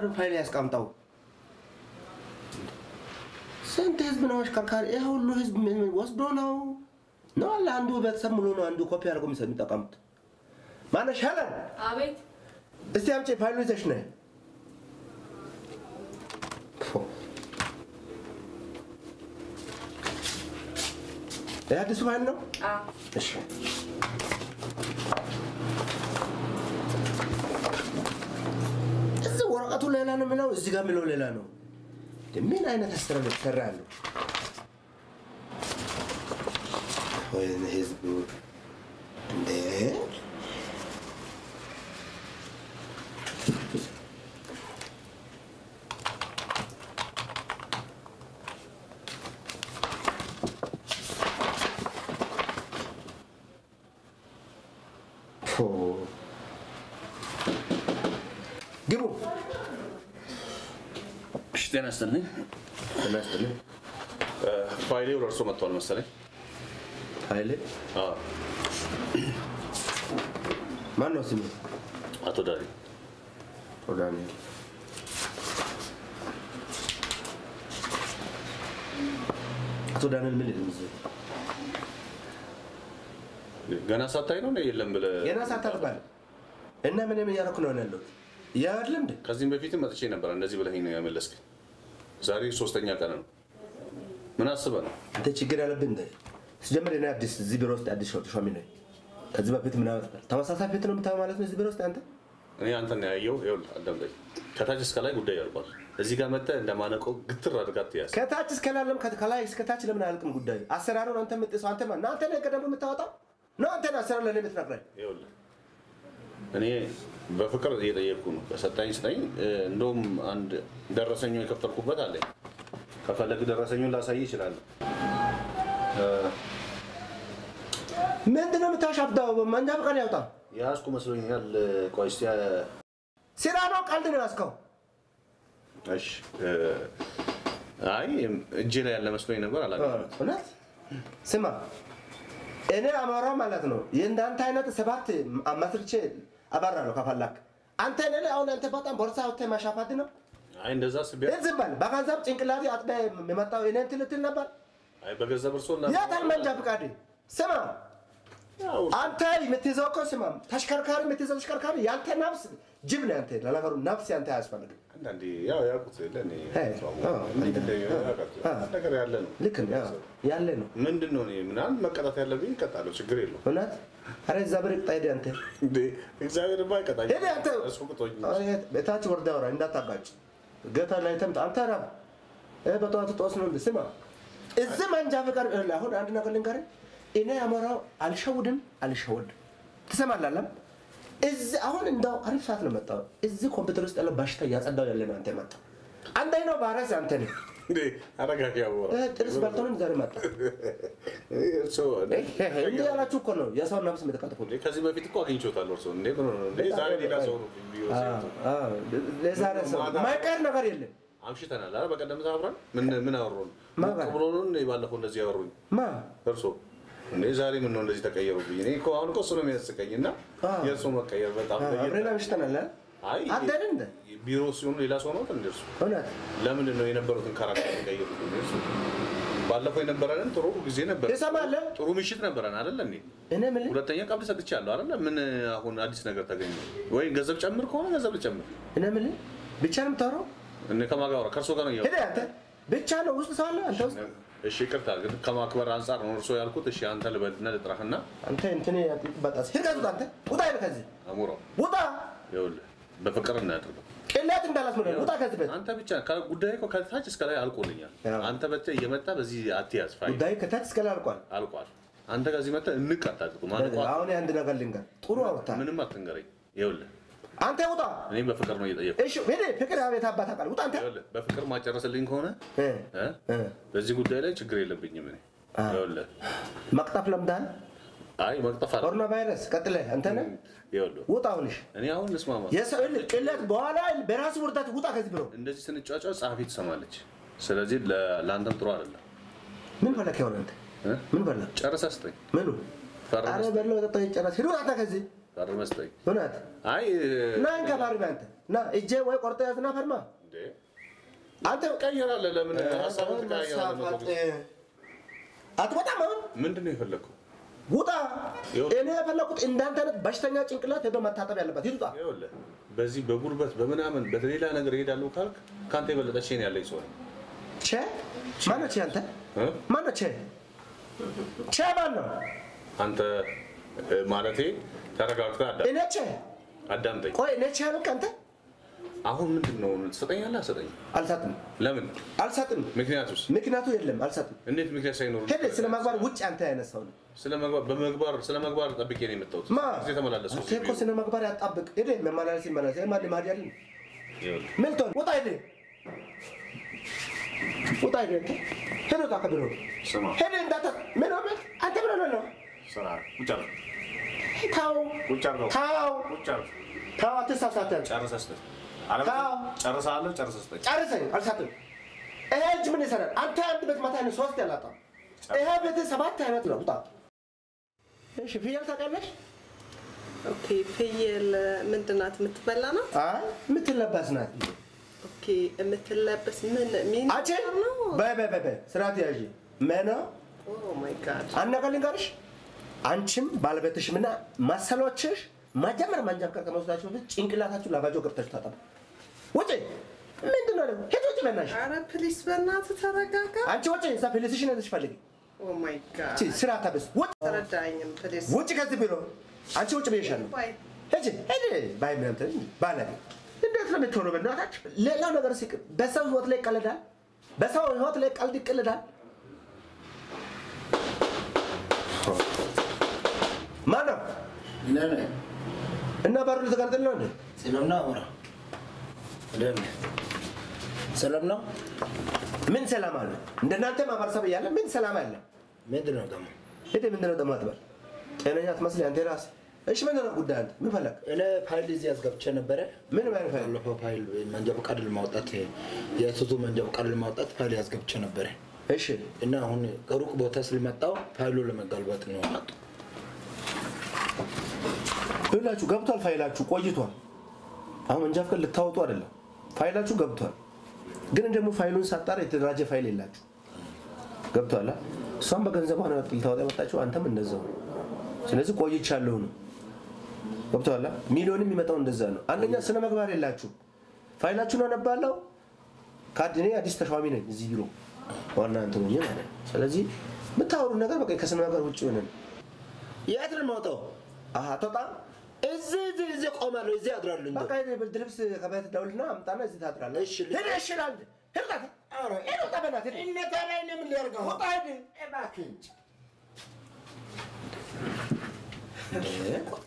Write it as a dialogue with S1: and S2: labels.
S1: ፋይል ያስቀምጠው። ስንት ህዝብ ነው አሽከርካሪ? ይህ ሁሉ ህዝብ ምን- ምን ወስዶ ነው ነው አለ አንዱ ቤተሰብ ሙሉ ነው አንዱ ኮፒ አድርጎ የሚሰ- የሚጠቀሙት። ማነሽ ሄለን፣
S2: አቤት
S1: እስቲ አምጪ ፋይሉ ይዘሽ ነይ። ፎ። ይህ አዲሱ ፋይል ነው?
S2: አዎ
S1: እሺ እዚህ ወረቀቱ ሌላ ነው የሚለው፣ እዚህ ጋር የሚለው ሌላ ነው። ምን አይነት አሰራር ነው የተሰራ ያለው? ወይኔ ህዝቡ እንዴ! ፎ ግቡ።
S3: እሺ ጤና ይስጥልኝ።
S1: ጤና ይስጥልኝ።
S3: ፋይሌ ወደ እርሶ መጥቷል መሰለኝ።
S1: ኃይሌ
S3: አዎ፣
S1: ማን ነው ስሙ?
S3: አቶ ዳሪ
S1: አቶ ዳንኤል። አቶ ዳንኤል ምን ይልም እዚህ
S3: ገና ሳታይ ነው የለም ብለህ
S1: ገና ሳታጥባል እና ምንም እያደረኩ ነው ያለሁት ያለም እንደ
S3: ከዚህም በፊትም መጥቼ ነበር እንደዚህ ብለኸኝ ነው ያመለስከኝ። ዛሬ ሶስተኛ ቀን ነው። ምን አስበህ ነው?
S1: አንተ ችግር ያለብህ እንደ ስጀምር እኔ አዲስ እዚህ ቢሮ ውስጥ አዲስ ሾሚ ነኝ። ከዚህ በፊት ምን አመጣል? ተመሳሳይ ፊት ነው የምታየው ማለት ነው እዚህ ቢሮ ውስጥ አንተ
S3: እኔ አንተን ያየው ይኸውልህ፣ አዳምጠኝ። ከታች እስከ ላይ ጉዳይ ያልቋል። እዚህ ጋር መጥተህ እንደማነቆ ግትር አድርጋት ትያዝ።
S1: ከታች እስከ ላለም ከላይ እስከ ታች ለምን አያልቅም ጉዳዩ? አሰራሩን አንተ የምጥሰው አንተ ማን? አንተ ነህ ቀደም የምታወጣው ነው አንተ ነህ አሰራር ለእኔ የምትነግረኝ።
S3: ይኸውልህ እኔ በፍቅር እየጠየቅኩ ነው። ከሰጣኝ ስጠኝ። እ፣ እንደውም አንድ ደረሰኙ የከፈልኩበት አለኝ። ከፈለግ ደረሰኙን ላሳይ ይችላለሁ።
S1: ምንድን ነው የምታሻፍደው? መንጃ ፈቃድ ያውጣ።
S3: የያዝኩ መስሎኛል። ቆይ እስኪ እ፣
S1: ስራ ነው ቀልድ ነው ያዝከው?
S3: እሺ እ፣ አይ እጄ ላይ ያለ መስሎኝ ነበር። አላገኘሁትም።
S1: እውነት ስማ፣ እኔ አማራው ማለት ነው የእንዳንተ አይነት ሰባት መስርቼ አባራለሁ ከፈላክ። አንተ እኔ ላይ አሁን አንተ በጣም ቦርሳ ወጥተህ ማሻፋት ነው።
S3: አይ እንደዛ አስቤ
S1: ዝም በል። በገንዘብ ጭንቅላቴ አጥበህ የመጣው እኔ እንትን ልትል ነበር።
S3: አይ በገንዘብ እርሶ ላ
S1: የታል መንጃ ፈቃድ? ስማ
S3: ያው
S1: አንተ የምትይዘው እኮ ስማ፣ ተሽከርካሪ የምትይዘው ተሽከርካሪ ያንተ ነፍስ ጅብ ነው። ያንተ ለነገሩ ነፍስ ያንተ አያስፈልግም።
S3: አንዳንዴ ያው ያውቁት የለ እኔ
S1: አይ፣ አዎ፣
S3: እንዴት እንደ- ያውቃሉ።
S1: አዎ።
S3: ነገር ያለ ነው።
S1: ልክ ነው ያው፣ ያለ ነው
S3: ምንድን ነው እኔ ምናምን መቀጣት ያለብኝ እቀጣለሁ። ችግር የለውም።
S1: እውነት። ኧረ እዛ ብር ቅጣ ሄደህ አንተ
S3: እንዴ እግዚአብሔር ባ አይቀጣኝ።
S1: ሄደህ አንተ
S3: እሱ ቅጦኝ
S1: ቤታች ወርዳ ወራ እንዳታጋጭ ገታ ላይ ተምጣ አንተ ራብ እ በጠዋቱ ጦስ ነው እንደ ስማ እዚህ መንጃ ፈቃድ ይኸውልህ፣ አሁን አንድ ነገር ልንገርህ እኔ አሞራው አልሸውድም አልሸወድም ትሰማለህ አለም እዚህ አሁን እንደው አሪፍ ሰዓት ነው መጣው እዚህ ኮምፒውተር ውስጥ ያለው በሽታ እያጸዳው ያለ ነው አንተ መጣ አንደኛው ባረስ አንተ ነህ
S3: እንዴ አረጋጊ ያወራ
S1: እ ጥርስ በልቶንም ዛሬ መጣ
S3: እርሶ
S1: እንዲህ ያላችሁ እኮ ነው የሰው ነፍስ የምትቀጥፉት
S3: እንዴ ከዚህ በፊት እኮ አግኝቼዎታለሁ። እርሶ እንዴ ምን ሆነ ነው እንዴ ዛሬ ሌላ ሰው ነው ቪዲዮ
S1: ለዛሬ ሰው ማይቀር ነገር የለም
S3: አምሽተናል። አረ በቀደም አብረን ምን ምን አወሩን?
S1: ማን
S3: ሞቅ
S1: ጋር?
S3: ብሎ ነው እንዴ ባለፈው እንደዚህ ያወሩኝ?
S1: ማ
S3: እርሶ እንዴ ዛሬ ምን ነው እንደዚህ ተቀየሩብኝ? እኔ እኮ አሁን እኮ እሱ ነው የሚያስቀኝ እና
S1: አዎ።
S3: የእርሶ መቀየር በጣም ለየት
S1: አብሬና ምሽተናል
S3: አይ
S1: አደን እንደ
S3: ቢሮ ሲሆኑ ሌላ ሰው ነው እንደ እርሱ
S1: እውነት
S3: ለምንድን ነው የነበሩትን ካራክተር ቀይሩ? ባለፈው የነበረንን ጥሩ ጊዜ ነበር፣
S1: ትሰማለህ?
S3: ጥሩ ምሽት ነበረን አይደለ እንዴ?
S1: እኔ የምልህ
S3: ሁለተኛ ቀብድ ሰጥቻለሁ አይደለ? ምን አሁን አዲስ ነገር ተገኘ ወይ? ገንዘብ ጨምር ከሆነ ገንዘብ ልጨምር።
S1: እኔ የምልህ ብቻ ነው የምታወራው?
S3: እኔ ከማን ጋር አወራ? ከእርሶ ጋር ነው እያወራሁ።
S1: ሄደህ አንተ ብቻ ነው ውስጥ ሰው አለ አንተ ውስጥ
S3: እሺ ይቅርታ፣ ግን ከማክበር አንጻር ነው እርሶ ያልኩት። እሺ አንተ ልበልና ልጥራህና
S1: አንተ እንትን በጣስ ሂድ ከዚህ ውጣ አንተ ውጣ ሂድ ከዚህ
S3: አሙራው
S1: ውጣ
S3: ይኸውልህ፣ በፍቅር እናያድርገው።
S1: ቅሌት እንዳላስመለ ውጣ ከዚህ ቤት
S3: አንተ ብቻ ጉዳይ እኮ ከታች እስከ ላይ አልቆልኛል።
S1: ያው።
S3: አንተ በተ እየመጣ በዚህ አትያዝ ፋይል
S1: ጉዳይ ከታች እስከ ላይ አልቋል።
S3: አልቋል። አንተ ከዚህ መጥተህ እንቅ አታድርጉ። ማንቋ
S1: አሁን አንድ ነገር ልንገር፣ ጥሩ አውርታ
S3: ምንም አትንገረኝ። ይኸውልህ
S1: አንተ ውጣ።
S3: እኔም በፍቅር ነው እየጠየኩህ።
S1: እሺ ሄደ ፍቅር አቤት አባት አቃል ውጣ አንተ
S3: ይኸውልህ በፍቅር ማጨረስልኝ ከሆነ
S1: እ
S3: እ?
S1: እ
S3: በዚህ ጉዳይ ላይ ችግር የለብኝም እኔ።
S1: አ።
S3: ይኸውልህ
S1: መቅጠፍ ለምዳል
S3: አይ መቅጠፍ አለ
S1: ኮሮና ቫይረስ ቀጥለ አንተ ነህ
S3: ይኸውልህ
S1: ውጣ። አሁንሽ
S3: እኔ አሁን ልስማማ
S1: የሰው ልጅ ቅሌት በኋላ በራሱ ውርደት ውጣ ከዚህ ብሎ
S3: እንደዚህ ስንጫጫ ጸሐፊ ትሰማለች። ስለዚህ ለ- ለአንተም ጥሩ አይደለም።
S1: ምን ፈለክ ይሆን አንተ
S3: እ?
S1: ምን ፈለክ
S3: ጨርሰህ ስጠኝ፣
S1: ምኑ
S3: ፈርመህ
S1: አረ
S3: ስጠኝ፣
S1: በለው ጠጣ ይጨረስ ሂድ ውጣ ከዚህ
S3: ፈርመህ ስጠኝ።
S1: እውነት
S3: አይ
S1: ና እንከባሪ በአንተ ና እጄ ወይ ቆርጠ ያዝና ፈርማ
S3: እንዴ
S1: አንተ
S3: ትቀይራለህ። ለምን ሀሳቡን ትቀያየራለህ?
S1: መሳፋጥ አትወጣም አሁን
S3: ምንድን ነው የፈለግከው?
S1: ውጣ
S3: ይኸውልህ።
S1: እኔ የፈለኩት እንዳንተ አይነት በሽተኛ ጭንቅላት ሄዶ መታጠብ ያለበት ይውጣ
S3: ይኸውልህ በዚህ በጉልበት በምናምን በሌላ ነገር እሄዳለሁ ካልክ ከአንተ የበለጠ ሼን ያለኝ ሰው ነኝ።
S1: ቼ ማነው ቼ አንተ
S3: እ?
S1: ማነው ቼ ቼ ማን ነው
S3: አንተ እ፣ ማለቴ ተረጋግተህ አዳ-
S1: እኔ ቼ
S3: አዳምጠኝ።
S1: ቆይ እኔ ቼ አልክ አንተ
S3: አሁን ምንድን ነው ትሰጠኛለህ? አሰጠኝ።
S1: አልሰጥም
S3: ለምን?
S1: አልሰጥም
S3: ምክንያቱስ?
S1: ምክንያቱ የለም አልሰጥም
S3: እንዴት ምክንያት ሳይኖር
S1: ሄደ ስለ ማግባር ውጭ አንተ አይነት ሰው ነው
S3: ስለ መግባር በመግባር ስለ መግባር ጠብቄ ነው የመጣሁት።
S1: ማ
S3: እዚህ ተመላለስኩ።
S1: አንተ እኮ ስነ ምግባር ያጣብቅ ሄደ መመላለስ ይመላለስ ማን ማድ ያለ
S3: ይኸውልህ፣
S1: ሚልቶን ውጣ ሄደ ውጣ ሄደ ሄደ ውጣ ከቢሮ
S3: ስማ
S1: ሄደ እንዳታ ምን ሆነ አንተ ምን ሆነ ነው
S3: ስራ ቁጭ አድርግ፣
S1: ታው
S3: ቁጭ አድርገው፣
S1: ታው
S3: ቁጭ አድርግ።
S1: ታው አትሳሳት
S3: ጨርሰህ ስጠኝ። አለበለዚያ
S1: ታው።
S3: ጨርሰሃለሁ፣ ጨርሰህ ስጠኝ።
S1: ጨርሰኝ አልሳትም ይሄ እጅ ምን ይሰራል አንተ አንድ ቤት ማታ ነው ሶስት ያላጣ ይሄ ቤት ሰባት አይነት ነው ውጣ እሺ ፍየል ታውቃለሽ
S2: ኦኬ ፍየል ምንድን ናት? የምትበላ ናት?
S1: አይ የምትለበስ ናት
S2: ኦኬ የምትለበስ ምን ሚን
S1: አንቺ
S2: ነው?
S1: በይ በይ በይ በይ ስርዓት ያዥ መና
S2: ኦ ማይ ጋድ
S1: አንድ ነገር ልንገርሽ አንቺም ባለቤትሽም እና መሰሎችሽ መጀመሪያ መንጃፍቃድ ከመውሰዳችሁ በፊት ጭንቅላታችሁ ላባጆ ገብታችሁ ታጠቡ ውጪ ምንድን ነው ደግሞ ሂድ ውጪ በናትሽ
S2: አረ ፕሊስ በእናትህ ተረጋጋ።
S1: አንቺ ውጪ እዛ ፊልስሽን ሄደሽ ፈልጊ
S2: ኦ ማይ ጋድ
S1: እቺ ስራ ታበስ ውጪ
S2: ተረዳኝም ፕሊስ
S1: ውጪ ከዚህ ቢሮ አንቺ ውጪ ብዬሻለሁ
S2: ባይ
S1: ሂጂ ሂጂ ባይ ምናምን ትል ባለጌ እንዴት ነው የምትሆነው በእናታችሁ ሌላው ነገር ሲቅር በሰው ህይወት ላይ ይቀልዳል በሰው ህይወት ላይ ቀልድ ይቀልዳል ማን ነው
S4: ነነ
S1: እና በሩ ልትቀርጥል ነው እንዴ
S4: ሰላም ነው አሞራ ደህና ነህ? ሰላም ነው
S1: ምን ሰላም አለ እንደናንተ ማህበረሰብ እያለ ምን ሰላም አለ
S4: ምንድን ነው ደግሞ
S1: ሄደ ምንድን ነው ደግሞ አትበል ጤነኛ ትመስል አንተ ራስህ እሺ ምንድን ነው ጉዳይ አንተ ምን ፈለግ
S4: እኔ ፋይል እዚህ አስገብቼ ነበረ
S1: ምን ማለት ፈልግ
S4: ባለፈው ፋይል መንጃ ፈቃድ ለማውጣት የሱዙ መንጃ ፈቃድ ለማውጣት ፋይል ያስገብቼ ነበረ
S1: እሺ
S4: እና አሁን ከሩቅ ቦታ ስለመጣው ፋይሉ ለመጋልባት ነው አጡ
S1: ሁላችሁ ገብቷል ፋይላችሁ ቆይቷል አሁን መንጃ ፈቃድ ልታወጡ አይደለም ፋይላችሁ ገብቷል ግን ደግሞ ፋይሉን ሳጣራ የተደራጀ ፋይል የላችሁ ገብቷል አ? እሷም በገንዘቧ ነው ልታወጣ የመጣችው አንተም እንደዛው ስለዚህ ቆይቻለሁ ነው ገብቷል አ? ሚሊዮን የሚመጣው እንደዛ ነው አንደኛ ስነ መግባር የላችሁ ፋይላችሁን አነባለሁ ካድ እኔ አዲስ ተሿሚ ነኝ እዚህ ቢሮ ዋና እንትን ሆኜ ማለት ነው ስለዚህ የምታወሩ ነገር በቃ ከስነ መግባር ውጭ ሆነ ነው
S4: የት ነው የማውጣው
S1: አቶጣ
S4: እዚህ እዚህ እዚህ ቆማለሁ እዚህ አድራለሁ እንጂ
S1: በቃ ሄደህ ብርድ ልብስ ከቤት ደውልና አምጣና እዚህ ታድራለህ።
S4: እሺ፣
S1: ሄደህ እሺ እላለሁ። ሄድ ውጣ፣
S4: ኧረ፣
S1: ሄድ ውጣ፣ በእናትህ ሄድ።
S4: እነ ታዲያ እኔ ምን ሊያደርገው
S1: ውጣ፣ ሄድ።
S4: እባክህ እንጂ